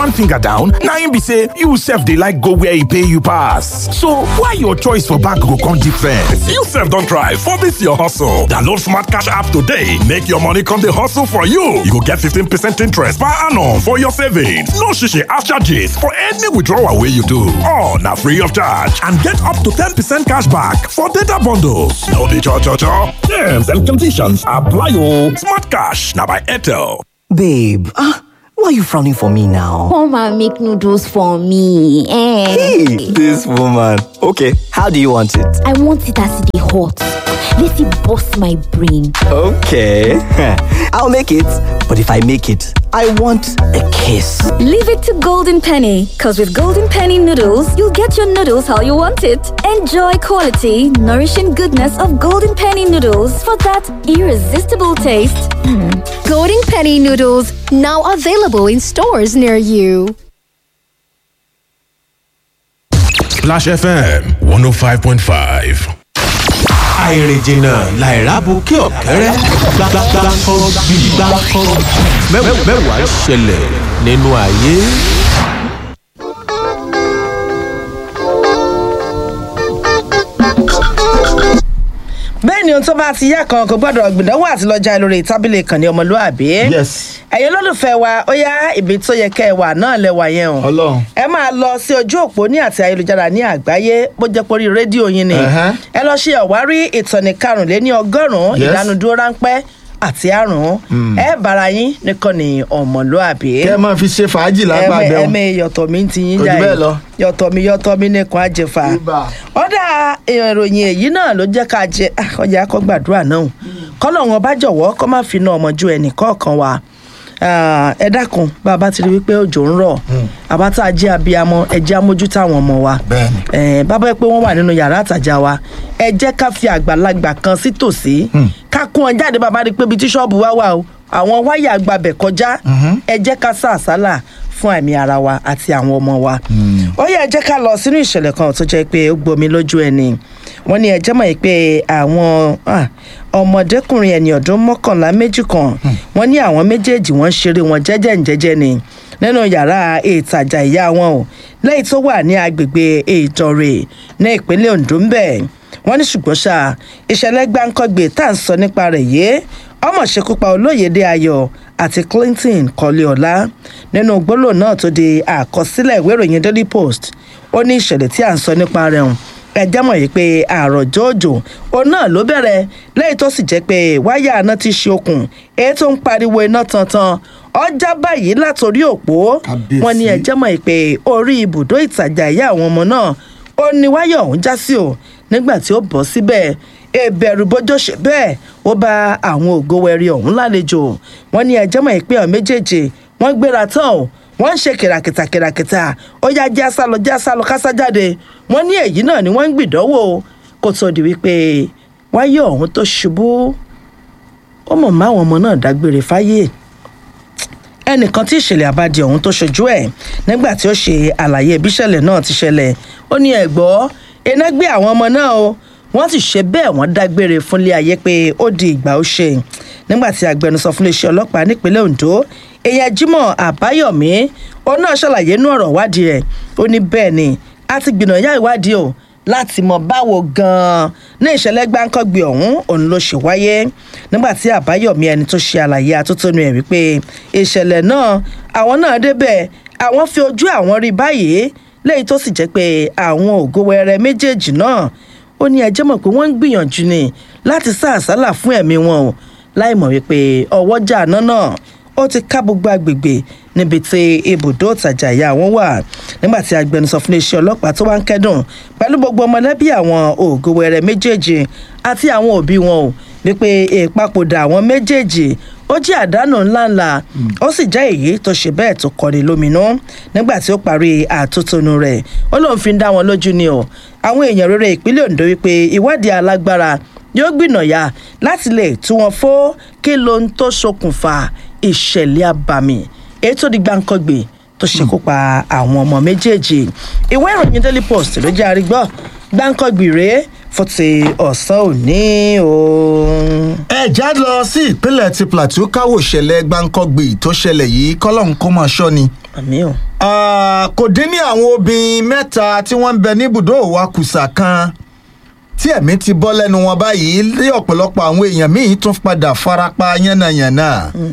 one finger down na im be say you sef dey like go where e pay you pass so why your choice for bank go come different. you sef don try for dis your hustle download smart cash app today make your money come dey hustle for you you go get 15 percent interest per annum for your savings no shishi ash charges for any withdrawal wey you do all na free of charge and get up to 10 percent cash back for data bundles no be cho cho cho terms and conditions apply o smart cash na by airtel. Babe, ah, why are you frowning for me now? Come and make noodles for me. Eh. Hey, this woman. Okay, how do you want it? I want it as they hot. Let it bust my brain. Okay, I'll make it. But if I make it, I want a kiss. Leave it to Golden Penny, because with Golden Penny noodles, you'll get your noodles how you want it. Enjoy quality, nourishing goodness of Golden Penny noodles for that irresistible taste. Golden Penny noodles now available in stores near you. Splash FM 105.5. àìrìnjìnà làìrábù kí ọ̀kẹ́rẹ́ gbàgbàgbàkọ́ gbàgbàkọ́ mẹ́wàá ṣẹlẹ̀ nínú ayé. bẹ́ẹ̀ ni ohun tó bá ti yá kan kò gbọ́dọ̀ gbìdánwò àti lọ́jà lórí tábìlì ìkànnì ọmọlúàbí. Yes. ẹ̀yin olólùfẹ́ wa ó yá ibi tó yẹ kẹ́ ẹ wà náà lẹ́wà yẹn o. Ọlọ́run. ẹ máa lọ sí ojú òpó ní àti ayélujára ní àgbáyé bó jẹ́ porí rédíò yín ni. Ẹ̀hẹ́. ẹ lọ ṣe ọ̀wárí ìtọ́ni karùnléní ọgọ́rùn-ún Yes. ìdánudúró ráńpẹ́ àti àrùn ẹ bára yín nìkan ní ọmọlúàbí. kẹ́ ẹ máa fi ṣe fàájì lágbàdẹ ẹmẹ ẹmẹ yọtọ mi ti yín Kò jù jáde bẹ́ẹ̀ lọ. yọtọ mi yọtọ mi nìkan àjẹfà Ibà. ọ̀dà ìròyìn èyí náà ló jẹ́ ká jẹ ah, ọjà akọ́gbàdúrà náà kọ́lọ̀ wọn bá jọ̀wọ́ kọ́ má fi na ọmọ ju ẹnì kọ̀ọ̀kan wa Ah, ẹ dákun bá a bá ti rí wípé òjò ń rọ̀ àbá tá a jẹ́ abiyamọ ẹ jẹ́ amójútó àwọn ọmọ wa Bẹ́ẹ̀ni. Eh, bàbá ẹ pé wọ́n wà nínú yàrá àtàjà wa ẹ jẹ́ ká fi àgbàlagbà kan sí tòsí ká kún ọ jáde bàbá rí i pé ibi tí ṣọ́ọ̀bù wa wà o àwọn wáyà gbabẹ̀ kọjá ẹ jẹ́ ká sá àsálà fún àmì ara wa àti àwọn ọmọ wa. ó yẹ ẹ jẹ́ ká lọ sínú ìṣẹ̀lẹ̀ kan tó jẹ́ pé ó gbomi lójú ẹni wọ́n ní ẹjẹ́ mọ̀ pé àwọn ah, ọmọdékùnrin ẹni ọdún mọ́kànlá méjì kan wọ́n ní àwọn méjèèjì wọ́n ń ṣeré wọn jẹ́jẹ́ ǹjẹ́jẹ́ ni nínú yàrá ìtajà ìyá wọn o lẹ́yìn tó wà ní agbègbè ìdọ̀rẹ̀ ní ìpínlẹ̀ ondo ń bẹ̀ wọ́n ní ṣùgbọ́n ṣá ìṣẹ̀lẹ̀ gbáǹkọ́gbè tá à ń sọ nípa rẹ̀ yìí ọmọ ṣekúpa olóyèdè ayọ̀ àti clinton kọ́léọlá nínú gbólóhùn náà tó di àkọsílẹ̀ ìwé ìròyìn daily post ó ní ìṣẹ̀lẹ̀ tí à ń sọ nípa rẹ̀ hùn ẹjẹ́ mọ̀ yìí pé àròjọ òjò òun náà ló bẹ̀rẹ̀ lẹ́yìn tó sì jẹ́ pé wáyà náà ti ṣe okùn èyí tó ń pariwo iná tantan ọjà báyìí látòrí òpó Kábíyèsí. wọn ní ẹjẹ́ mọ̀ yìí pé orí ibùdó ìtajà ìyá àwọn ọmọ náà ó ní wáyà ọ̀hún já sí o nígbà tí ó bọ́ síbẹ̀ ìbẹ̀rù bójó ṣe bẹ́ẹ̀ ó bá àwọn ògo wẹ̀rí ọ̀hún lálejò wọn ní ẹjẹ́ mọ̀ yìí pé àwọn méjèèjì wọ́n gbéra tán o wọ́n ń ṣe kìràkìtà kìràkìtà ó yá já sálọ já sálọ kásá jáde wọ́n ní èyí náà ni wọ́n ń gbìdánwò kó tó di wípé wáyé ọ̀hún tó ṣubú ó mọ̀ máwọn ọmọ náà dágbére fáyé ẹnìkan tí ìṣẹ̀lẹ̀ àbádì ọ̀hún tó ṣojú ẹ̀ nígbà tí ó ṣe àlàyé bí ìṣẹ̀lẹ̀ náà ti ṣẹlẹ̀ ó ní ẹ̀gbọ́ iná gbé àwọn ọmọ náà o wọ́n sì ṣe bẹ́ẹ̀ wọ́n dágbére fúnlé ayé pé ó di ìgbà ó ṣe nígbà tí agbẹnusọ fún iléeṣẹ́ ọlọ́pàá nípínlẹ̀ ondo èèyàn jimoh àbáyọ̀mí ó náà ṣàlàyé inú ọ̀rọ̀ ìwádìí rẹ̀ ó ní bẹ́ẹ̀ ni a ti gbìnàyà ìwádìí o láti mọ báwo gan-an ní ìṣẹ̀lẹ̀ gbáǹkọ́gbì ọ̀hún òun ló ṣe wáyé nígbà tí àbáyọ̀mí ẹni tó ṣe àlàyé atótónu ẹ̀ wípé ìṣẹ̀lẹ̀ náà àwọn náà débẹ̀ àwọn fi ojú àwọn rí báyìí lẹ́yìn tó sì jẹ́ pé àwọn ògo wẹrẹ méjèèjì náà ó ní ẹjẹ́ mọ̀ pé wọ́n ń gbìyànjú ni láti sá àsálà fún ẹ̀mí wọn o láì mọ̀ wípé ọwọ́jà àná náà ó ti ká gbogbo agbègbè níbi tí ibùdó ìtajà ìyá wọn wà nígbà tí agbẹnusọ fún iléeṣẹ́ ọlọ́pàá tó wá ń kẹ́dùn pẹ̀lú gbogbo ọmọlẹ́bí àwọn ògo wẹrẹ méjèèjì àti àwọn òbí wọn o wípé ìpapòdà àwọn méjèèjì ó jẹ́ àdánù ńláńlá ó sì jẹ́ èyí tó ṣe bẹ́ẹ̀ tó kọ́ni lóminú nígbà tí ó parí àtótónu rẹ̀ ó lóun fi ń dá wọn lójú ni o àwọn èèyàn rere ìpínlẹ̀ ondo wípé ìwádìí alágbára yóò gbìnàyà láti lè tú wọn fó kí ló ń tó ṣokùnfà ìṣẹ̀lẹ̀ abàmì èyí tó di gbàǹkangbè tó ṣekú pa àwọn ọmọ méjèèjì ìwé ìròyìn daily post ló jẹ́ àrígbọ́ gbàǹkangbì rèé fún ti ọ̀sán òní o. ẹ já lọ sí ìpínlẹ̀ ti plateau káwọ́ ìṣẹ̀lẹ̀ gbáǹkọ́gbì tó ṣẹlẹ̀ yìí kọ́lọ́hún kó máa ṣọ́ ni àmì o. Ah, kò dín ní àwọn obìnrin mẹ́ta tí wọ́n ń bẹ níbùdó òwakùsà kan tí ẹ̀mí ti bọ́ lẹ́nu wọn báyìí lé ọ̀pọ̀lọpọ̀ àwọn èèyàn míì tún padà farapa yánnayànna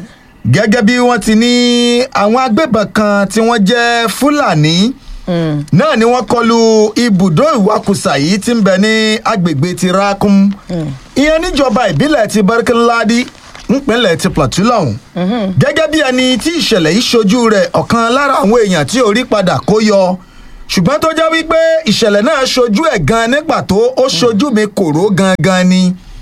gẹ́gẹ́ bí wọ́n ti ní àwọn agbébọn kan tí wọ́n jẹ́ fúlàní náà ni wọ́n kọlu ibùdó ìwakùsà yìí tí ń bẹ ní agbègbè ti rakum ìyẹn níjọba ìbílẹ̀ ti barkinladi nípínlẹ̀ ti plateau lọ́hùn gẹ́gẹ́ bí ẹni tí ìṣẹ̀lẹ̀ yìí ṣojú rẹ̀ ọ̀kan lára àwọn èèyàn tí orí padà kó yọ ṣùgbọ́n tó jẹ́ wípé ìṣẹ̀lẹ̀ náà ṣojú ẹ̀ gan ní pàtó ó ṣojú mi kòró gangan ni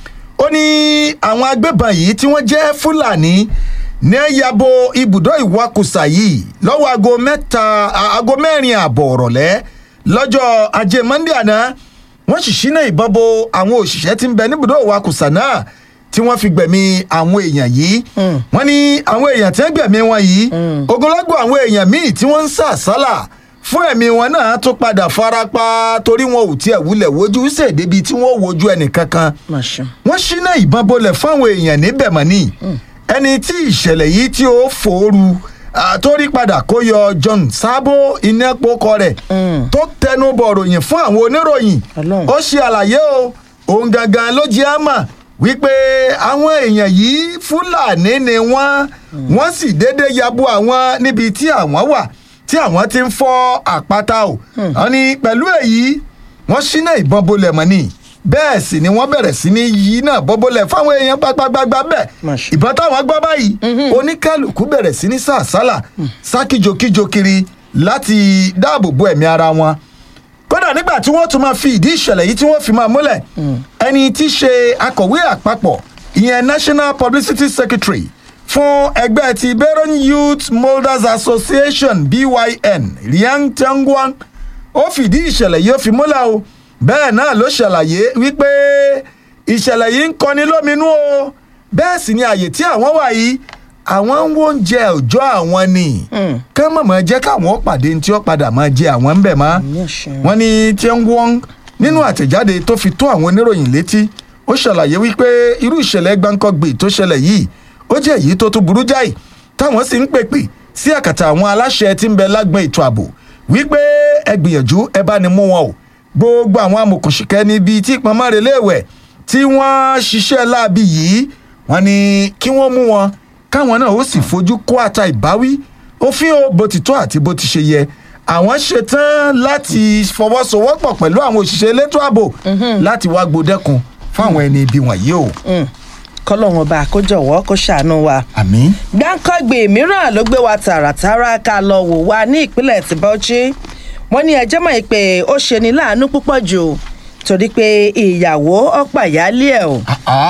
ó ní àwọn agbébọn yìí tí wọ́n jẹ́ fúlàní ní yabo ibùdó ìwakùsà yìí lọ́wọ́ aago mẹ́ta aago mẹ́rin ààbọ̀ ọ̀rọ̀lẹ́ lọ́jọ́ ajé monde àná wọ́n sì ṣínà ìbọn bo àwọn òṣìṣẹ́ tí ń bẹ níbùdó ìwakùsà náà tí wọ́n fi gbẹ̀mí àwọn èèyàn yìí wọ́n ní àwọn èèyàn tí wọ́n gbẹ̀mí wọn yìí ogunlọ́gọ̀ àwọn èèyàn míì tí wọ́n ń sà sálà fún ẹ̀mí wọn náà tún padà farapa torí wọn ò tiẹ̀ wulẹ̀ wojú ṣèdébi tí wọ́n wojú ẹnì kankan wọ́n ṣínà ìbọn bolẹ̀ fáwọn èèyàn níbẹ̀ mọ́ ni ẹni tí ìṣẹ̀lẹ̀ yìí tí ó fòoru torí padà kó yọ john sábó iná pokọ rẹ̀ tó tẹnu bọ̀ ròyìn fún àwọn oníròyìn ó ṣe àlàyé o òun gangan ló jẹ́ àmà wípé àwọn èèyàn yìí fúlàní ni wọ́n wọ́n sì déédéé yabo àwọn níbi tí àwọn wà tí àwọn ti ń fọ́ àpáta o wọ́n ní pẹ̀lú èyí wọ́n ṣínà ìbọn bolẹ̀ mọ́ ni bẹ́ẹ̀ sì ni wọ́n bẹ̀rẹ̀ sí ní yí náà bọ́bọ́lẹ̀ fáwọn èèyàn gbàgbàgbà bẹ́ẹ̀ ìbọn táwọn gbọ́ báyìí oníkálukú bẹ̀rẹ̀ sí ní sàsálà sákìjokíjo kiri láti dáàbò bo ẹ̀mí ara wọn kódà nígbà tí wọ́n tún máa fi ìdí ìṣẹ̀lẹ̀ yìí tí wọ́n fi máa múlẹ̀ ẹni tí í ṣe akọ̀wé àpapọ̀ ìyẹn national publicity secretary fún ẹgbẹ́ ti beron youth molders association byn riang tengwan ó fìdí ìṣẹ̀lẹ̀ yìí ó fi múlẹ̀ o bẹ́ẹ̀ náà ló ṣàlàyé wípé ìṣẹ̀lẹ̀ yìí ń kọni lóminú o bẹ́ẹ̀ sì ni àyè tí àwọn wà yìí àwọn ń wo oúnjẹ òòjọ́ àwọn ni ká mọ̀mọ́ jẹ́ káwọn pàdé tí ó padà máa jẹ àwọn ń bẹ̀ mọ́ wọ́n ní tiẹ̀ngwọ́n nínú àtẹ̀jáde tó fi tó àwọn oníròyìn létí ó ṣàlàyé wípé irú ìṣẹ̀lẹ̀ gbáǹkọ́gbè tó ṣẹlẹ̀ yìí ó jẹ́ èyí tó tún burú jáì táwọn sì ń pèpè sí àkàtà àwọn aláṣẹ tí ń bẹ lágbọn ètò ààbò wípé ẹ gbìyànjú ẹ bá ní mú wọn o gbogbo àwọn amòkùnṣìkẹ́ níbi tí ìpamọ́re léèwẹ̀ tí wọ́n ṣiṣẹ́ láabi yìí wọ́n ní kí wọ́n mú wọn káwọn náà ó sì fojú kó ata ìbáwí òfin o bó ti tó àti bó ti ṣe yẹ àwọn ṣetán láti fọwọ́sowọ́pọ̀ pẹ̀lú àwọn òṣìṣẹ́ elétò ààbò láti wá gbódẹ́kun fáwọn ẹni ibi wọ̀nyí o. kọlọ́run ọba kó jọ̀wọ́ kó ṣàánú wa. àmì. gbáǹkọ́gbè mìíràn ló gbé wa tààràtàrà ká lọ wò wá ní ìpínlẹ̀ tí bauchi wọ́n ní ẹjẹ́ mọ̀ pé ó ṣe ní láàánú púpọ̀ jù torí pé ìyàwó ọ̀pá ìyáálé ẹ̀ o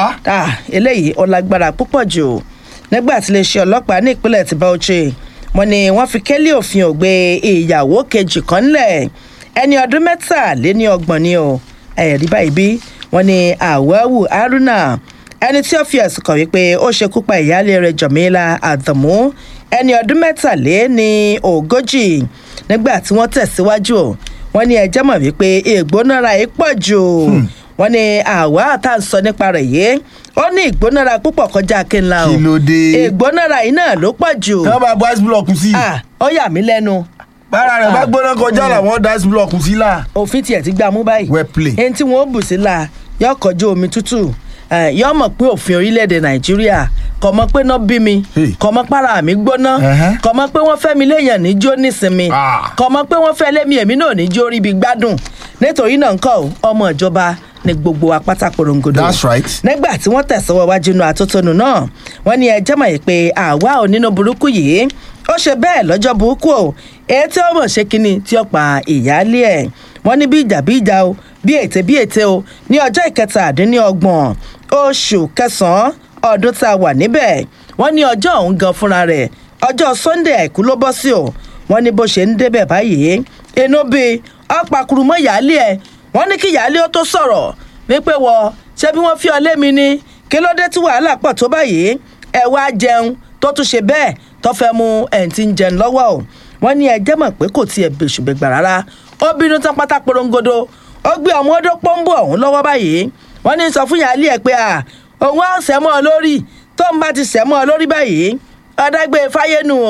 eléyìí ó lágbára púpọ̀ jù nígbà tí iléeṣẹ́ ọlọ́pàá ní ìpínlẹ̀ tí bauchi wọ́n ní wọ́n fi kélé òfin ògbé ìyàwó kejì kan ńlẹ̀ ẹni ọdún mẹ́tàléní ọgbọ̀n ni o ẹ̀rí báyìí bí wọ́n ní àwẹ̀wò haruna ẹni tí ó fi ẹ̀sùn kàn wípé ó ṣekú pa ìyáálé rẹ̀ jọ̀mílà àdàmú ẹni ọdún mẹ́tàléní ogójì nígbà tí wọ́n tẹ̀síwájú wọ́n ní ẹjẹ́ mọ̀ wípé ìgbónára yìí pọ̀ jù wọ́n ní àwa tá à ń sọ nípa rẹ̀ yìí ó ní ìgbónára púpọ̀ kọjá kí n la o kí ló dé. ìgbónára yìí náà ló pọ̀ jù. tí wọ́n bá bọ́ ice block sí. ó yà mí lẹ́nu. bára rẹ̀ bá gbóná kọjá làwọn dá ice block sí la. òfin tiẹ̀ ti gbà mú báyìí. well play. ẹni tí wọ́n bù sí la yọ kọjú omi tútù yọ mọ̀ pé òfin orílẹ̀-èdè nàìjíríà kọ̀ mọ́ pé náà bí mi kọ̀ mọ́ para mi gbóná kọ̀ mọ́ pé wọ́n fẹ́ mi léèyàn níjó nísinmi kọ̀ mọ́ pé wọ́n fẹ́ lémi èmi náà níjó ríbi gbádùn nítorí náà ńkọ́ ọmọ ìjọba ní gbogbo apáta porongodo. that's right. nígbà tí wọ́n tẹ̀sọ́wọ́ wájú inú àtótónu náà wọ́n ní ẹjẹ́ mọ̀ pé àwa ò nínú burúkú yìí ó ṣe bẹ́ẹ̀ lọ́jọ́ burúkú o èyí tí ó mọ̀ ṣe kínní tí ó pa ìyáálé ẹ̀ wọ́n ní bí ìjà bí ìjà o bí ètè bí ètè o ní ọjọ́ ìkẹtàdínlọ́gbọ̀n oṣù kẹsàn-án ọdún tá a wà níbẹ̀ wọ́n ní ọjọ́ ọ̀hún gan fúnra rẹ̀ ọjọ́ sunday àìkú ló bọ́ sí o wọ́n ní bó ṣe ń débẹ̀ báyìí inú bíi ọ̀pàkùrù mọ́ ìyáálé ẹ̀ wọ́n ní kí ìyáálé ó tó sọ̀rọ̀ wípé wọ ṣé bí wọ́n fi ọ lémi ni kí ló dé tí wàhálà pọ̀ tó báyìí ẹ wá jẹun tó tún ṣe bẹ́ẹ̀ tó fẹ́ mu ẹ̀ ń ti ń jẹun lọ́wọ́ o wọ́n ní ẹjẹ́ mọ̀ pé kò tiẹ̀ bèṣùbẹ̀gbà rárá ó bínú tán pátá porongodo ó gbé ọmọ ọdọ pọ́ńbù ọ̀hún lọ́wọ́ báyìí wọ́n ní sọ fún ìyáálé ẹ̀ pé à òun á sẹ́mọ́ ọ lórí tó ń bá ti sẹ́mọ́ ọ lórí báyìí ọ̀dàgbé fáyénu o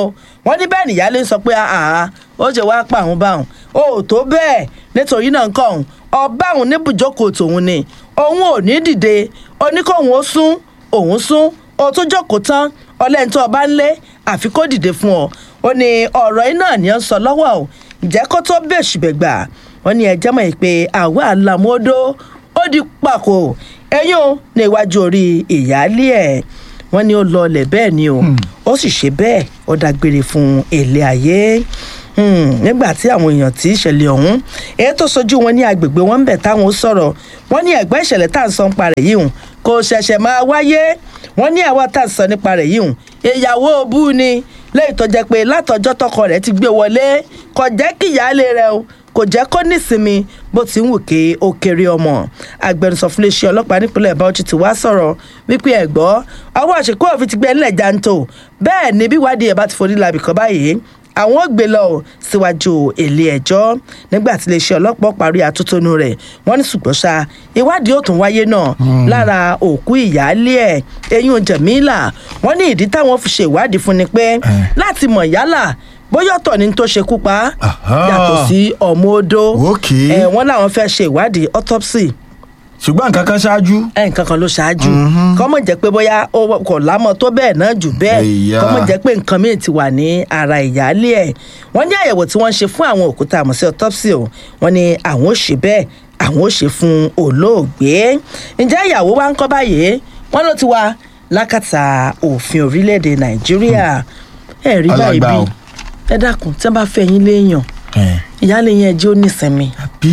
wọ́n ní bẹ́ẹ̀ nìyálé ń sọ pé àhà ó ṣe wá pa àwọn báwọn ó tó bẹ́ẹ̀ nítorí náà nǹkan ọ̀hún ọba òun ní bùjókòó tòun ni òun ò ní dìde oníkóhun ó sún òun sún ó tó jókòó tán ọlẹ́ni tó ọba ń lé àfi kó dìde fún ọ ó ní ọ̀rọ̀ yìí náà ni ó ń sọ lọ́wọ́ o ǹjẹ́ kó tó bèṣù bẹ̀gbà wọ́n ní ẹjẹ́ mọ̀ pé àwa àlàmọ́dó ó di pàkó ẹ̀yìn o ní iwájú orí ìyáálé ẹ̀ wọ́n ní ó lọlẹ̀ bẹ́ẹ̀ ni o ó sì ṣe bẹ́ẹ̀ ó dágbére fún èlé ayé nígbà tí àwọn èèyàn tí ìṣẹ̀lẹ̀ ọ̀hún èyí tó sojú wọn ní agbègbè wọn ń bẹ̀ táwọn ó sọ̀rọ̀ wọ́n ní ẹ̀gbẹ́ ìṣẹ̀lẹ̀ tá à ń sọ nípa rẹ̀ yìí hùn kò ṣẹ̀ṣẹ̀ máa wáyé wọ́n ní àwa tá à ń sọ nípa rẹ̀ yìí hùn ìyàwó òbú ni lẹ́yìn tó jẹ́ pé látọjọ́ tọkọ rẹ̀ ti gbé wọlé kò jẹ́ kí ìyáálé rẹ̀ o kò jẹ́ kó nísinmi bó ti ń wù ké ó kéré ọmọ agbẹnusọ fún iléeṣẹ́ ọlọ́pàá nípínlẹ̀ bauchi ti wá sọ̀rọ̀ wípé ẹ̀gbọ́ ọwọ́ àṣekú òfin ti gbé nílẹ̀ janto bẹ́ẹ̀ ni bí ìwádìí ẹ̀ bá ti forí labì kan báyìí àwọn ò gbé lọ síwájú ilé ẹjọ́ nígbà tí iléeṣẹ́ ọlọ́pàá parí àtúntónú rẹ̀ wọ́n ní ṣùgbọ́n ṣá ìwádìí ò tún wáyé náà lára òkú ìyáálé ẹ̀ eyín jẹ̀mílà wọ́n ní ìdí táwọn fi ṣe ìwádìí fún ni pé láti mọ̀ yálà bóyá ọ̀tọ̀ ni tó ṣekú pa yàtọ̀ sí ọmọ odó ẹ̀ wọ́n làwọn fẹ́ ṣe ìwádìí autopsy ṣùgbọ́n nǹkan kan ṣáájú. ẹ nǹkan kan ló ṣáájú kọ́mọ̀ jẹ́ pé bóyá ó kò lámọ̀ tó bẹ́ẹ̀ náà jù bẹ́ẹ̀ kọ́mọ̀ jẹ́ pé nǹkan míì ti wà ní ara ìyáálé ẹ̀ wọ́n ní àyẹ̀wò tí wọ́n ṣe fún àwọn òkúta àmọ́ sí autopsy o wọ́n ní àwọn ò ṣe bẹ́ẹ̀ àwọn ò ṣe fún olóògbé ǹjẹ́ ìyàwó wa ń kọ́ báyìí wọ́n ló ti wà lákàtà òfin orílẹ̀-èdè nàìjíríà ẹ̀ rí báyìí bí ẹ dákun tí wọ́n bá fẹ́ yín léèyàn ìyáálé yẹn jẹ́ ó nísìnyí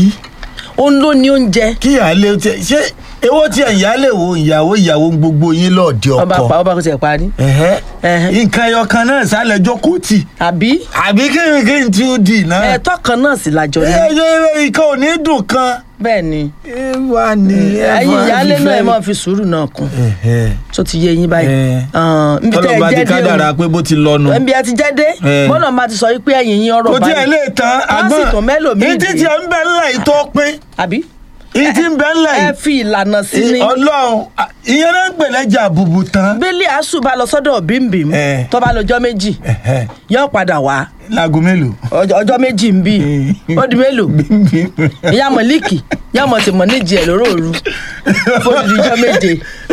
òun ló ní oúnjẹ. kí ìyáálé tẹ ṣé ewó tí ìyáálé wo ìyàwó ìyàwó gbogbo yín lọ́ọ̀dẹ ọkọ. ọba pa ọba kò tiẹ̀ parí. nǹkan ẹyọ kan náà sálẹ̀ jókòó tì. àbí. àbí kí ni kí n tí ó dì náà. ẹ̀tọ́ kan náà sì lájọ ní. ẹ ẹ nǹkan ò ní dùn kan. bẹ́ẹ̀ ni. ẹ wà ní ẹ ẹyin ìyáálé náà ẹ máa fi sùúrù náà kún. tó ti yé yín báyìí. nbí tẹ́ ẹ ọlọ́ba ti jẹ́ dé kádàrá pé bó ti lọnu. nbí ẹ ti jẹ́ dé bọ́lá máa ti sọ wípé ẹ̀yìn yín ọ̀rọ̀ kò báyìí. tí ẹ lè tán wọ́n sì tún mẹ́lòmíì ní títí ẹ ń bẹ ńlẹ̀ yìí tó pín. àbí. ìyí tí ń bẹ ńlẹ̀ yìí. ẹ fi ìlànà sí ni. ọlọ́run ìyẹn náà ń pè lẹ́jà bùbù tán. bílí àṣù bá lọ sọ́dọ̀ bímbìm tó bá lọ́jọ́ méjì yóò padà wá láago mélòó. ọjọ́ ọjọ́ méjì ń bì ó di mélòó ìyá mọ̀líkì ìyá mọ̀ tí mọ̀ níjì ẹ̀ lóró òru fóònù ìjọ méje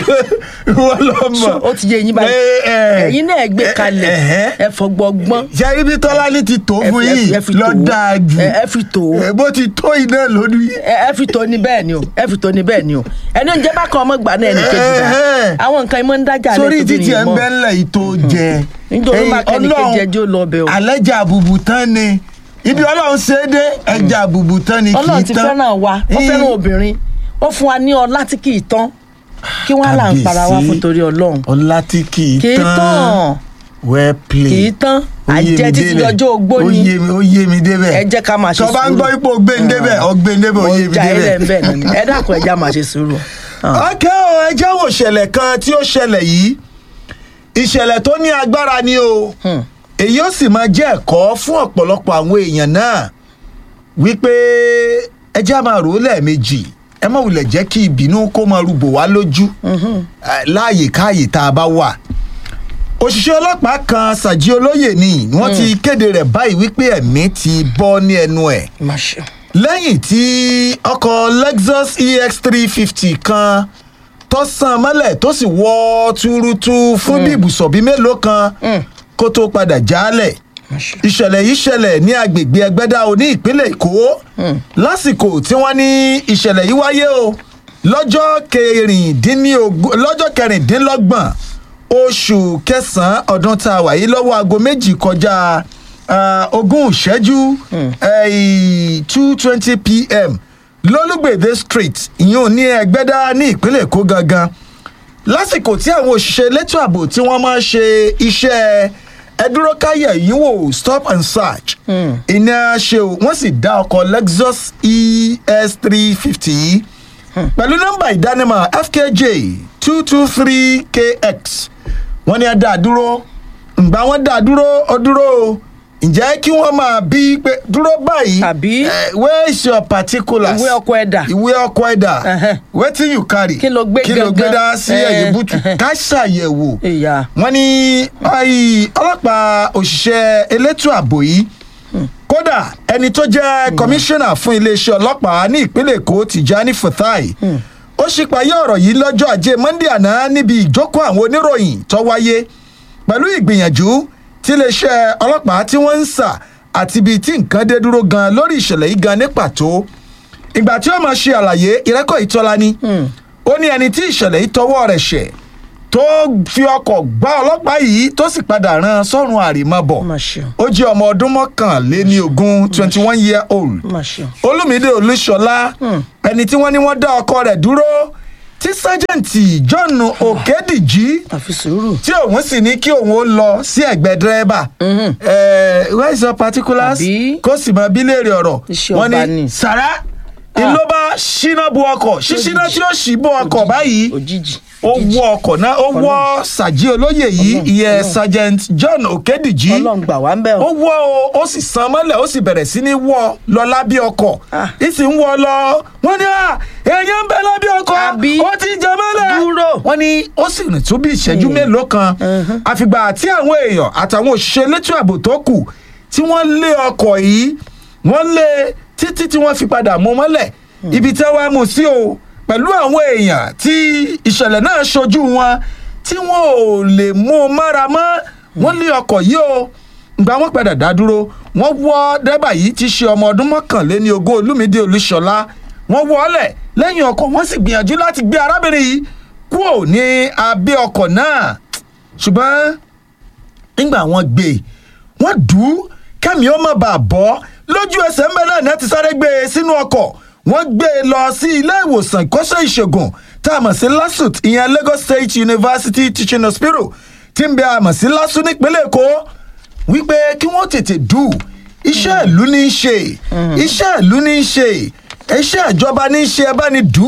wọ́n lọ mọ̀. ó ti yé yín báyìí ẹ̀yin náà gbé kalẹ̀ ẹ fọgbọ́gbọ́n. ṣe ibi tọ́lá ní ti tó fún ẹ fi- yìí ẹ fi lọ tó. dáa jù. ẹ ẹ fi tó. ẹ bó ti tó iná lórí. ẹ ẹ fi tó ní bẹ́ẹ̀ ni o ẹ fi tó ní bẹ́ẹ̀ ni o ẹni oúnjẹ bá kan ọmọ gbà náà ẹnì kejì náà àwọn nǹkan ìmọ̀ ń dájà sórí lẹ́tọ̀ọ́ títí ẹ̀ ń bẹ́ ńlẹ̀ yìí tó jẹ. nítorí máa kẹ́ni kejì ẹjọ́ lọ bẹ̀ o. alẹ́jà àbùbù tán ni ibi ọlọ́run ṣe é dé ẹja àbùbù tán ni kì í tán. ọlọ́run ti fẹ́ràn wa ó fẹ́ràn obìnrin ó fún wa ní ọlá tí kì í tán kí wọ́n á là ń para wa Kábíyèsí. fún torí ọlọ́run ọlá tí kì í kì í tán tán well played. kì í tán Ó yé mi àjẹ títí débẹ̀. lọ́jọ́ ogbó Ó ni yé mi- ó yé mi débẹ̀. ẹ jẹ́ ká máa ṣe tó bá ń sùúrù. gbọ́ ipò gbẹ̀ndébẹ̀ ọgbẹ̀ndébẹ̀ ó yé mi ọjà ilẹ̀ ń bẹ̀ débẹ̀. náà ni ẹ dákun ẹ já máa ṣe sùúrù. ọkẹ́ o ẹ jẹ́ wò ṣẹlẹ̀ kan tí ó ṣẹlẹ̀ yìí ìṣẹ̀lẹ̀ tó ní agbára ni o èyí ó sì máa jẹ́ ẹ̀kọ́ fún ọ̀pọ̀lọpọ̀ àwọn èèyàn náà wípé ẹ jẹ́ á máa rò ó lẹ́ẹ̀mejì ẹ má wulẹ̀ jẹ́ kí ìbínú kó máa rúbò wá lójú eh, láàyè káàyè tá a bá wà òṣìṣẹ́ ọlọ́pàá kan sàjí olóyè ni wọ́n ti kéde rẹ̀ báyìí wípé ẹ̀mí ti bọ́ ní ẹnu ẹ̀ lẹ́yìn tí ọkọ̀ lexus ex three fifty kan tó sàn mọ́lẹ̀ tó sì wọ́ túrútú fún bí ibùsọ̀ bíi mélòó kan kó tó padà jálẹ̀ ìṣẹ̀lẹ̀ yìí ṣẹlẹ̀ ní agbègbè ẹgbẹ́dá o ní ìpínlẹ̀ èkó lásìkò tí wọ́n ní ìṣẹ̀lẹ̀ yìí wáyé o lọ́jọ́ kẹrìndínlógún lọ́jọ́ kẹrìndínlọ́gbọ̀n oṣù kẹsàn-án ọdún tá a wà yìí lọ́wọ́ aago méjì kọjá ah, ogún ìṣẹ́jú two twenty pm lólùgbèdè street ìyún ní ẹgbẹ́dá ní ìpínlẹ̀ èkó gangan lásìkò tí àwọn òṣìṣẹ́ elétò ààbò tí wọ́n máa ń ṣe iṣẹ́ ẹdúró káyẹ̀ yìí wò stop and search iná ṣe o wọ́n sì dá ọkọ̀ lexus es three fifty yìí pẹ̀lú nọ́mbà ìdánimọ̀ fkj two two three kx wọ́n ní ẹ dá a dúró ǹgbà wọ́n dá a dúró ó dúró o ǹjẹ́ kí wọ́n máa bí pé dúró báyìí Àbí? eh, where is your particulars ìwé ọkọ ẹ̀dà ìwé ọkọ ẹ̀dà Ẹhẹ́. wetin you carry Kí ló gbé kí ló gbé dá sí gangan? ẹ̀yìn Eh, bútù ẹhẹ́. ká ṣàyẹ̀wò ìyá wọ́n ní ayi, ọlọ́pàá òṣìṣẹ́ elétò ààbò yìí kódà ẹni tó jẹ́ kọmíṣánná fún iléeṣẹ́ ọlọ́pàá ní ìpínlẹ̀ èkó tìjání fatai ó ṣípayé ọ̀rọ̀ yìí lọ́jọ́ ajé monde àná níbi ìjókòó àwọn oníròyìn tó wáyé pẹ̀lú ìgbìyànjú tí iléeṣẹ́ ọlọ́pàá tí wọ́n ń sà àti ibi tí nǹkan dé dúró gan lórí ìṣẹ̀lẹ̀ yìí gan ní pàtó ìgbà tí ó máa ṣe àlàyé ìrẹ́kọ̀ ìtọ́lá ni ó ní ẹni tí ìṣẹ̀lẹ̀ yìí tọwọ́ rẹ̀ ṣẹ̀ tó fi ọkọ̀ gbá ọlọ́pàá yìí tó sì padà ran sọ́run àrèmábọ̀ Mà ṣe ó jẹ́ ọmọ ọdún mọ́kànléní ogún twenty one year old má ṣe olùmídé olúṣọlá ẹni tí wọ́n ní wọ́n dá ọkọ rẹ̀ dúró tí sájẹ̀ǹtì john òkèdìjì àfi sùúrù tí òun sì ní kí òun ó lọ sí ẹ̀gbẹ́ dírẹ́bà ẹ̀ where is your particulars Àbí? kó sì mọ bí léèrè ọ̀rọ̀ Iṣẹ́ wọ́n ọba ní ni. sàrà ìlú bá ṣínà bu ọkọ̀ ṣíṣínà tí ó ṣì bu ọkọ̀ báyìí òjijì ó wọ ọkọ̀ náà ó wọ sàjí olóyè yìí ìyẹn sergeant john òkèdìjì ọlọ́run gbà wá ń bẹ̀ ó wọ́ o ó sì san mọ́lẹ̀ ó sì bẹ̀rẹ̀ sí ní wọ́ lọ lábẹ́ ọkọ̀ Ah. ìsì ń wọ́ lọ wọ́n ní à èèyàn ń bẹ lábẹ́ ọkọ̀ Àbí? ó ti jẹ mọ́lẹ̀ Dúró. wọ́n ní ó sì rìn tó bí ìṣẹ́jú mélòó kan àfìgbà tí àwọn èèyàn àtàwọn òṣìṣẹ́ elétò ààbò tó kù tí wọ́n lé ọkọ̀ yìí wọ́n lé títí tí wọ́n fi padà mú mọ́lẹ̀ ibi tí wọ́n á mú sí o pẹ̀lú àwọn èèyàn tí ìṣẹ̀lẹ̀ náà ṣojú wọn tí wọ́n ò lè mú un mára mọ́ wọ́n lé ọkọ̀ yìí o ìgbà wọn padà dá dúró wọ́n wọ́ dẹ́bà yìí ti ṣe ọmọ ọdún mọ́kànléní ogún olúmídé olúṣọlá wọ́n wọ́ ọ́lẹ̀ lẹ́yìn ọkọ̀ wọ́n sì gbìyànjú láti gbé arábìnrin yìí kúrò ní abẹ́ ọkọ̀ náà ṣùgbọ́n nígbà wọn gbé e wọn dùn ún kẹ́mi ó má bàa bọ́ lójú ẹsẹ̀ ń bẹ náà ní ẹ ti sáré gbé e sínú ọkọ̀ wọ́n gbé e lọ sí ilé ìwòsàn ìkọ́ṣẹ́ ìṣègùn tá a mọ̀ sí lasut ìyẹn lagos state university teaching hospital tí ń bẹ a mọ̀ sí lasu nípínlẹ̀ èkó wípé kí wọ́n tètè dù iṣẹ́ ìlú ní í ṣe iṣẹ́ ìlú ní í ṣe iṣẹ́ ìjọba ní í ṣe ẹ bá ní dù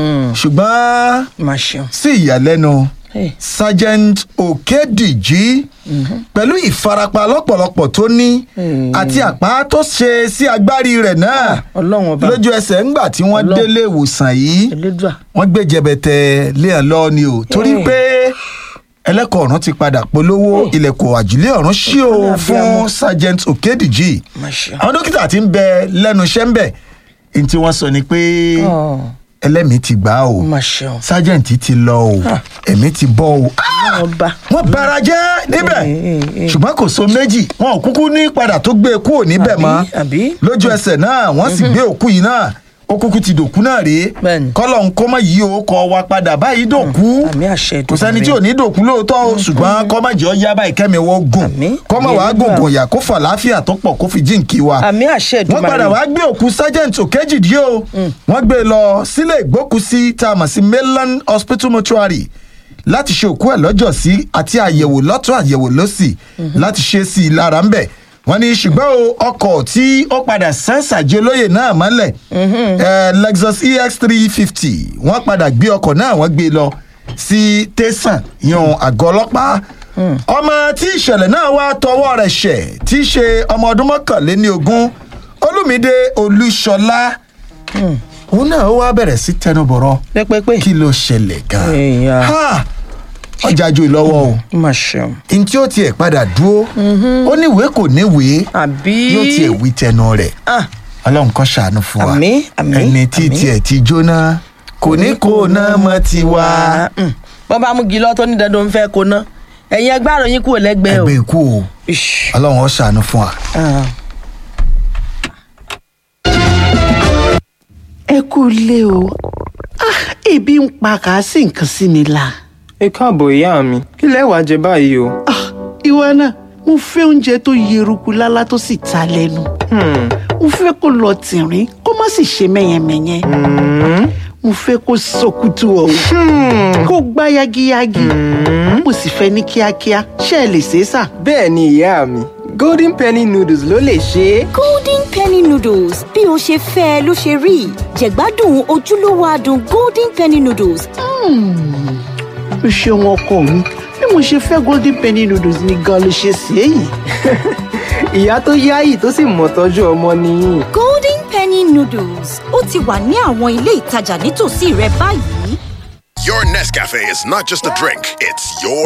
ṣùgbọ́n má ṣeun sí ìyàlẹ́nu Hey. sergeant okediji pẹ̀lú ìfarapa lọ́pọ̀lọpọ̀ tó ní àti àpá tó ṣe sí agbárí rẹ̀ náà ọlọ́run ọba lójú ẹsẹ̀ ńgbà tí wọ́n Ọlọ́run. délé ìwòsàn yìí elédùà wọ́n gbé jẹbẹtẹ léèyàn lọ ni o torí Hey. pé ẹlẹ́kọ̀ọ́ ọ̀run ti padà polówó ilẹ̀kùn àjùlé ọ̀run ṣí o Ọlọ́run fún abiyamọ. sergeant okediji má ṣeun àwọn dókítà ti ń bẹ lẹ́nu iṣẹ́ ń bẹ̀ ní tí wọ́n sọ ni pé Ọ̀, ẹlẹ́mìí ti gbà o má ṣeun sergeant ti lọ o ẹ̀mí ti bọ́ o ọlọ́run ọba wọ́n bara jẹ́ níbẹ̀ Eh, eh, eh. ṣùgbọ́n kò so méjì wọn ò kúkú ní padà tó gbé e kúrò níbẹ̀ Àbí, mọ́ àbí? lójú ẹsẹ̀ náà wọ́n sì gbé òkú yìí náà ó kúkú ti dòkú náà rèé Bẹ́ẹ̀ni. kọ́lọ̀ ń kọ́ mọ́ yìí o kọ́ wa padà báyìí dòkú àmì àṣẹ kò sẹ́ni tí ò ní dòkú lóòótọ́ o ṣùgbọ́n kọ́ má jẹ́ ọ yá báyìí kẹ́mi wọ́n gùn Àmín. kọ́ má wàá gùn Àmín. gùn yà kó fà láàfíà tó pọ̀ kó fi jíǹkí wa àmì àṣẹ wọ́n ìdúmọ̀ padà wá gbé òkú sergeant òkèjìdí o wọ́n gbé e lọ sílé ìgbókùsí tá a mọ̀ sí mainland hospital mortuary láti ṣe òkú ẹ̀ lọ́jọ́ sí àti àyẹ̀wò lọ́tún àyẹ̀wò lọ́sì láti ṣe sí i lára ń bẹ̀ wọ́n ní ṣùgbọ́n o ọkọ̀ tí ó padà sẹ́ńsàjẹ́ olóyè náà mọ́lẹ̀ eh, lexus ex three fifty wọ́n padà gbé ọkọ̀ náà wọ́n gbé e lọ sí tẹ̀sán yan àgọ́ ọlọ́pàá ọmọ tí ìṣẹ̀lẹ̀ náà wá tọwọ́ rẹ̀ ṣẹ̀ tí í ṣe ọmọ ọdún mọ́kànléní ogún olùmídé olúṣọlá òun náà ó wá bẹ̀rẹ̀ sí tẹnubọ̀rọ̀ pẹ́pẹ́pẹ́ kí ló ṣẹlẹ̀ gan-an Èèyàn. Ha! ọjà ju ìlọ́wọ́ o má ṣeun n tí ó tiẹ̀ padà dúró ó níwèé kò níwèé àbí yóò tiẹ̀ wí tẹnu rẹ̀ Ah, ọlọ́run kan ṣàánú fún wa Àmín, àmín, ẹni tí àmín. tiẹ̀ ti jóná kò ní kó náà mọ́ tiwa mm. bọ́n bá mú gilọ́ tó ní dandan fẹ́ kó ná ẹ̀yin ẹgbẹ́ àròyìn kúrò lẹ́gbẹ̀ẹ́ o ẹgbẹ́ ikú o Ish. ọlọ́run ó ṣàánú fún wa. Ah. ẹ kú ilé o Ah, ebi ń pa kà á sì nǹkan sí mi la. ẹ káàbọ̀ ìyá mi kí lẹ wàá jẹ báyìí o. Ah, ìwọ náà mo fẹ́ oúnjẹ tó yeruku lálá tó sì ta lẹ́nu. Hmm, mo fẹ́ kó lọ tìrín kó má sì ṣe mẹ́yẹmẹ́yẹ. mo fẹ́ kó sọkútù ọ̀hún kó gbá yagiyagi. mo sì fẹ́ ní kíákíá ṣé ẹ lè ṣe é sà. bẹ́ẹ̀ ni ìyá mi golden penny noodles ló lè ṣe é. golden penny noodles bí o ṣe fẹ́ ẹ ló ṣe rí jẹ̀gbádùn ojúlówó adùn golden penny noodles o ṣeun ọkọ mi bí mo ṣe fẹ́ golden penny noodles ni gan ló ṣe sí èyí. ìyá tó yáyì tó sì mọ̀ tọ́jú ọmọ nìyí. golden penny noodles ó ti wà ní àwọn ilé ìtajà nítòsí rẹ báyìí. Your Nescafe is not just a drink, it's your